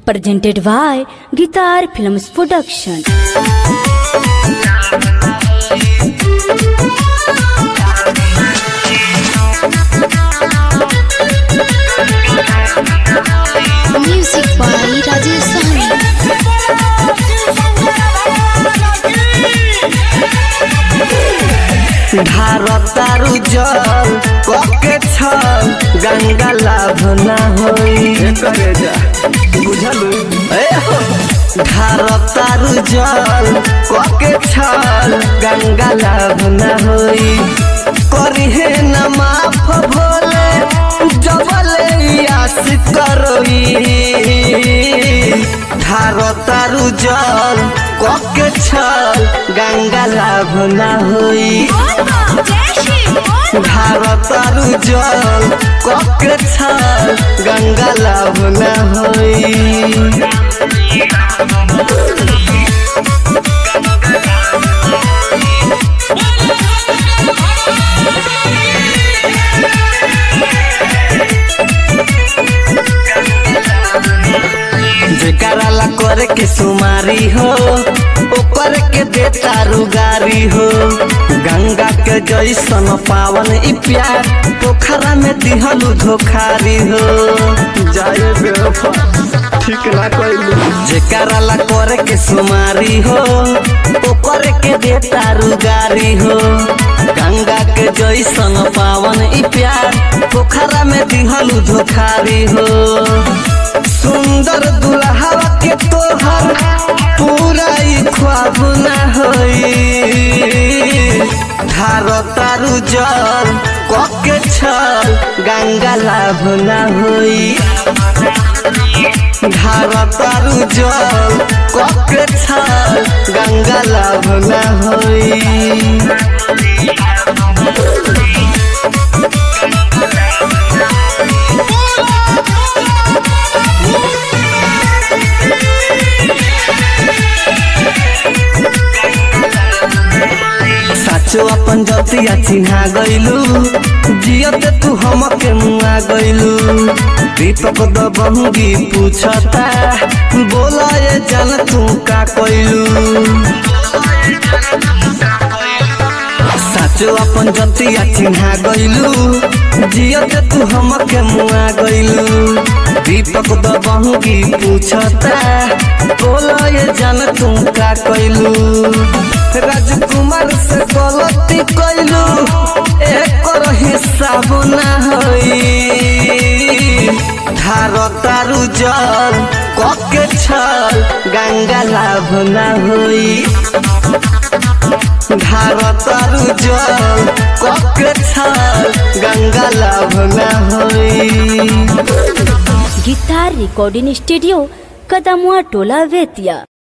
presented by Guitar Films Production. Music by Rajesh Sahni. भारतारू जल कके छल गंगा लाभ ना होई करे जा बुझलू ए हो भारतारू जल कके छल गंगा लाभ ना होई करिहे न माफ भोले जबले आस करोई भारतारू जल कके छल गंगा लाभ ना होई भारतारू जल कके छल गंगा लाभ ना होई जेकरा ला करे के सुमारी हो ओकर के देता रुगारी हो गंगा के जैसन पावन ई प्यार पोखरा में दिहलू धोखारी हो जाए बेवफा ठीक ना कइलू जेकरा ला करे के सुमारी हो ओकर के देता रुगारी हो गंगा के जैसन पावन ई प्यार पोखरा में दिहलू धोखारी हो सुंदर दुल्हवा के तोहर पूरा ई ख्वाब ना होई धारतारू जल कके छल गंगा लाभ ना होई धारतारू जल कके छल गंगा लाभ ना होई साचो अपन जतिया चिन्हा गइलू जियत तू हमके मुआ गइलू दीपक दबंगी पूछता बोला ये जान तू का कइलू साचो अपन जतिया चिन्हा गइलू जियत तू हमके मुआ गइलू दीपक दबंगी पूछता बोला ये जान तू का कइलू राजकुमार से गलती कइलू एकर हिसाब ना होई धारतारू जल कके छल गंगा लाभ ना होई धारतारू जल कके छल गंगा लाभ ना होई Guitar Recording Studio, Kadamua Tola Vetia.